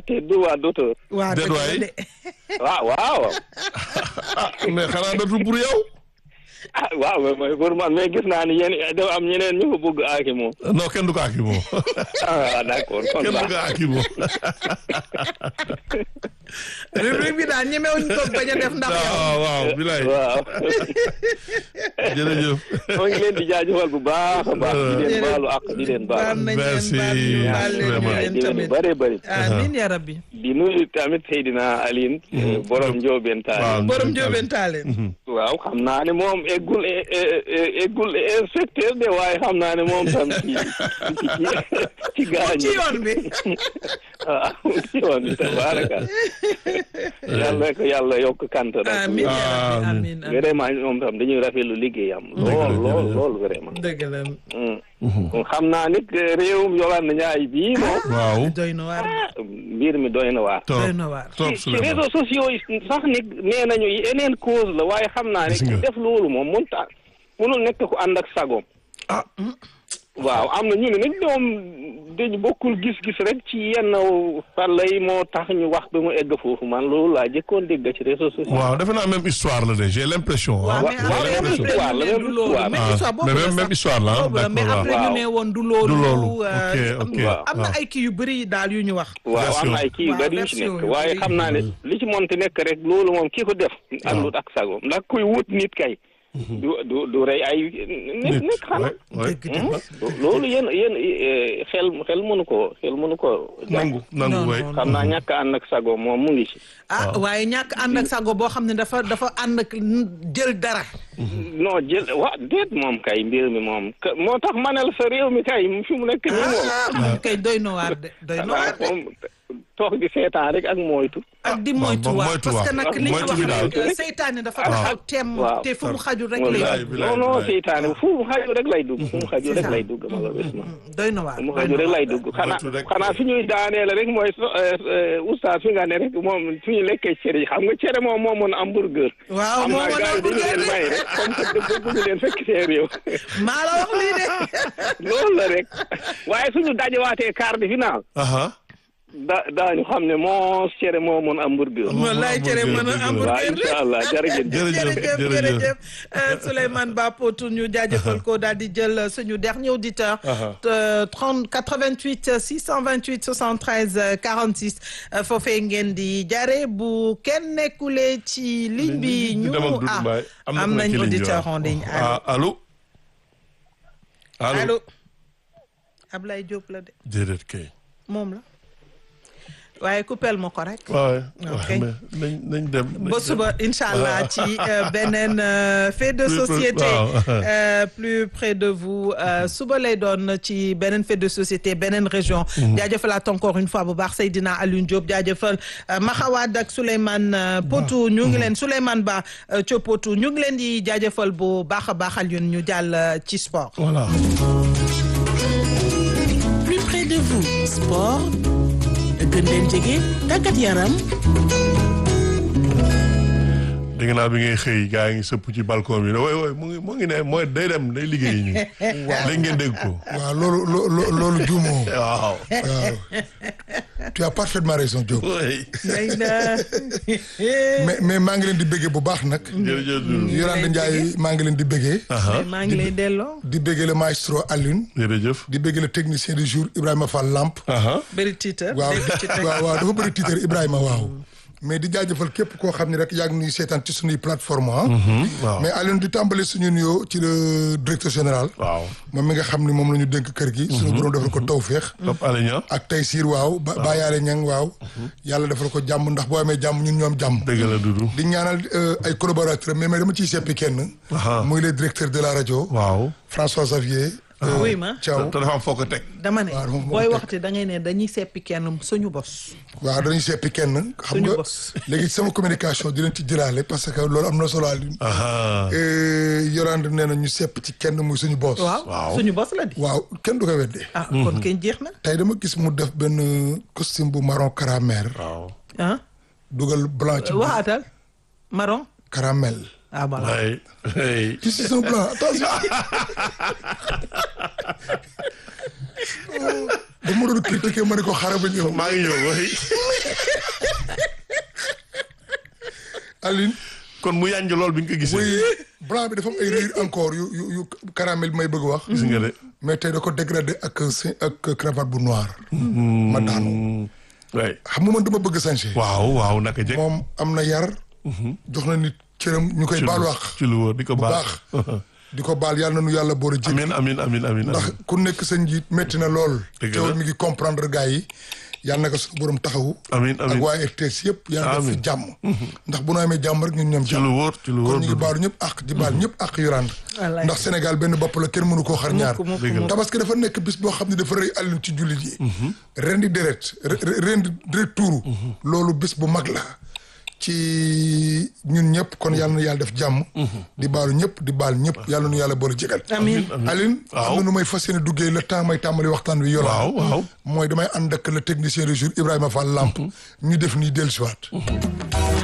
te droit d'auteur. waa Déet dëgg la waay. de waaw waaw. ah mais xanaa dootul pour yow. ah waaw mais mooy pour man mais gis naa ni yéen dafa am ñeneen ñu ko bëgg aaki moom. non kenn du ko aki moom. ah d'accord kon kenn du baax ko aki moom. rubrique bi daal ñemewuñ ko bañ a def ndax yow waaw waaw bilaay waaw. jërëjëf. moo ngi leen di jaajëfal bu baax a baax. di leen baalu ak di leen baal baal. nañ leen Merci, baal ñu baal leen ñu vraiment. leen di leen tamit bëree bëri. amiin ya rabbi di nuyu tamit Seydina Aline. borom Ndiobène Tall. waaw borom jóobeen taaleen waaw xam naa ne moom eggul e- e- e- eggul inspecteur de waaye xam naa ne moom tam ci ci ci gaañ ci yoon bi ah ci yoon bi tabaraka yàlla ko yàlla yokk kant rek amiin ya rabbi Amiin. amiin amiin vraiment moom tam dañuy rafetlu liggéeyam lool lool lool vraiment dëgg la kon xam naa nit réewum Yolande Ndiaye bii moom waaw. doy na waar mbir mi doy na waar trop doy na waar trop ci ci Souleymane. réseaux sociaux yi sax ni nee nañu yeneen cause la waaye xam naa ne Gis nga. ki def loolu moom mënut a mënul nekk ku ànd ak sagoom ah waaw am na ñu ne nag ñoom dañu bokkul gis-gis rek ci yenn fàlla yi moo tax ñu wax ba mu egg foofu man loolu laa jëkkoon dégg ci réseaux sociaux waaw defe naa même histoire la de j'ai l'impression. waaw ah mais waaw, après même ñu ne histoire la, du même loolu histoire. même Ah, histoire boobu mais la même- sax. même histoire la, ah, boobu la mais d'accord, après waaw. ñu ne woon du loolu Du loolu. euh, Ok, am ok, na- am na waaw. ay kii yu bëri daal yu ñu wax waaw am Version. na ay kii yu Waaw, bari yu ci version nekk yu waaye bari. xam naa ne li ci monti nekk rek loolu moom kii ko def àndut ak sagoom ndax kuy wut nit kay du du du rey ay nit nit nit xanaa ouais, ouais. dëgg dëgg loolu yéen yéen eh, xel xel mënu ko xel mënu ko nangu Non, nangu way non, xam naa ñàkk ànd ak sagoom moom mu ngi ci ah waaye ñàkk ànd ak sago boo xam ne dafa dafa ànd ak jël dara non jël wa déet moom kay mbir mi moom ka- moo tax manel sa réew mi kay fi mu nekk nii moom ah moom kay doy na waar de doy na waar de moom toog di seetaan rek ak moytu ak di waaw, moytu waaw, waa moytu parce que waaw. nag li ñu Moytu wax bi daal. rek seytaane dafa Ah. taxaw temm Waaw. te fu mu xaju rek wallaay lay bilaay, non non bilaay. seytaane fu mu xaju rek lay dugg fu mu xaju rek lay dugg malheureusement doy na waar fu mu doy xaju na rek waar. lay dugg xanaa Moytu rek. xanaa fi ñuy daaneele rek mooy so- eh, eh, oustaz fi nga ne rek moom fi ñu lekkee cere yi xam nga cere moom moo mën hamburger waaw am moo naa mën gars yi dañu leen may rek comme que dëgg bëgg leen fekk seen réew maa la wax lii de loolu la rek waaye suñu dajewaatee quart de finale aha da daañu xam ne moo cere moo mën hamburger wallaay cere mën a dëgg la. waaw hamburger de incha allah jërëjëf jërëjëf jërëjëf jërëjëf. jërëjëf Euh, Souleymane Ba Potou ñu jaajëfal ko daal di jël suñu dernier auditeur Aha. euh, 30 88 628 73 euh, 46 euh, foofee ngeen di jaare bu kenn nekkulee ci ligne bi ñu dem ak Doudou ah Mbaye. am na ku nekk nañ ci ligne bi, auditeur waaw. en ligne ah allo. allo allo Ablaye Diop la de déedéet kay. moom la waaye coupel ma ko rek waaw Ok. mais nañ nañ dem. nañ ba dem. suba incha allah ci euh, beneen euh, fait de Plus près- société waaw. euh, plus près de vous euh, suba lay doon ci beneen fait de société beneen région jaajëfalaat encore une fois bu baax Seydina Alioune Diop jaajëfal euh, Maxawad ak Souleymane euh, Potou ñu ngi leen Souleymane Ba euh, ca Potou ñu ngi leen di jaajëfal bu baax a baax Alioune ñu jàll euh, ci sport voilà. plus près de vous sport gën leen jege tàggat yaram dégg naa bi ngay xëy gaa ngi sëpp ci balcon bi ne woy woy mu ngi mu ngi ne mooy day dem day liggéeyi ñu. léegi ngeen dégg ko. waaw loolu loo- loo- loolu juumoo waaw. waaw tu as parfaitement raison Diop oui. day na mais mais maa ngi leen di bëggee bu baax nag jërëjëf Doudou. Yolande Ndiaye maa ngi leen di bëggee aha maa ngi lay delloo di bëggee le maestro Alioune jërëjëf. di bëggee le technicien du jour Ibrahima Fall Lamp aha bëri titre waaw dégg ci teg. waaw waaw dafa bëri titre Ibrahima waaw mais di jaajëfal képp koo xam ne rek yaa ngi nuy seetaan ci suñuy plateforme ah waaw. mais Alioune di tàmbale suñu nuyoo ci le directeur général waaw. moom mi nga xam ni moom la ñu dénk kër gi suñu borom defal ko tawféex Top Alenia. ak tey siir waaw ba bàyyaale ñang waaw yàlla defal ko jàmm ndax boo amee jàmm ñun ñoom jàmm dëgg la Doudou. di ñaanal euh, ay collaborateurs mais mais dama ciy seppi kenn Aha. muy le directeur de la rajo waaw. François Xavier euh, oui ma Thiaw te dafa am foo ko teg. dama ne waaw dafa booy teg. waxte da ngay ne dañuy seppi kenn suñu bos waaw dañuy seppi kenn xam Suñu nga bos. léegi sama communication di leen ci jëlaale parce que loolu am na solo Alioune aha Yorande nee na ñu sepp ci kenn muy suñu boss waaw Waaw. suñu bos la di waaw kenn du ko weddee ah kon kenn jeex na tey dama gis mu def benn costume bu marron caramel waaw. ah dugal blanc ci waxaatal marron caramel ah voilà ay ay. ci si son blanc attention da ma doon critiquer ma ne ko xaaral ba ñëw maa ngi ñëw way Aline kon mu yànj lool bi nga ko gisee. oui blanc bi dafa am ay rire encore yu yu yu caramel bi may bëgg wax gis nga de. mais tey da ko dégradé ak si ak cravate bu noir ma daanu waay xam nga man dama bëgg sañse waaw waaw naka jekk. moom am na yar jox na nit cëram ñu koy ci lu- baal wax ci lu wóor di ko bu baax. baax di ko baal yàlla na nu yàlla boole jéggi amin amin amin amin ndax amin. ku nekk sa njiit métti na lool Dëgg la. teewul mi ngi comprendre gars yi yàlla na ko suñu borom taxawu Amiin, amiin. ak waa RTS yëpp yàlla def fi Amiin. jàmm ndax bu nu amee jàmm rek ñun ñoom ci lu jàmm wóor ci lu wóor. kon ñu ngi baalu ñëpp ak di baal ñëpp ak yuraan Wallaay. ndax Sénégal benn bopp la kenn mënu koo xar ñaar mukk, mukk, Dëgg la. mukk. tabaski dafa nekk bis boo xam ne dafa rëy àllin ci jullit yi ren di deret re- re- ren di deret tuuru loolu bis bu mag la ci ñun ñëpp kon yàlla na yàlla def jàmm di baalu ñëpp di baal ñëpp yàlla nu yàlla boole jégal amiin Aline Waaw. am na nu may fas yéene duggee le temps may tàmbali waxtaan wi yola waaw waaw. mooy damay ànd ak le technicien du jour Ibrahima Fall Lamp ñu def nii dellusiwaat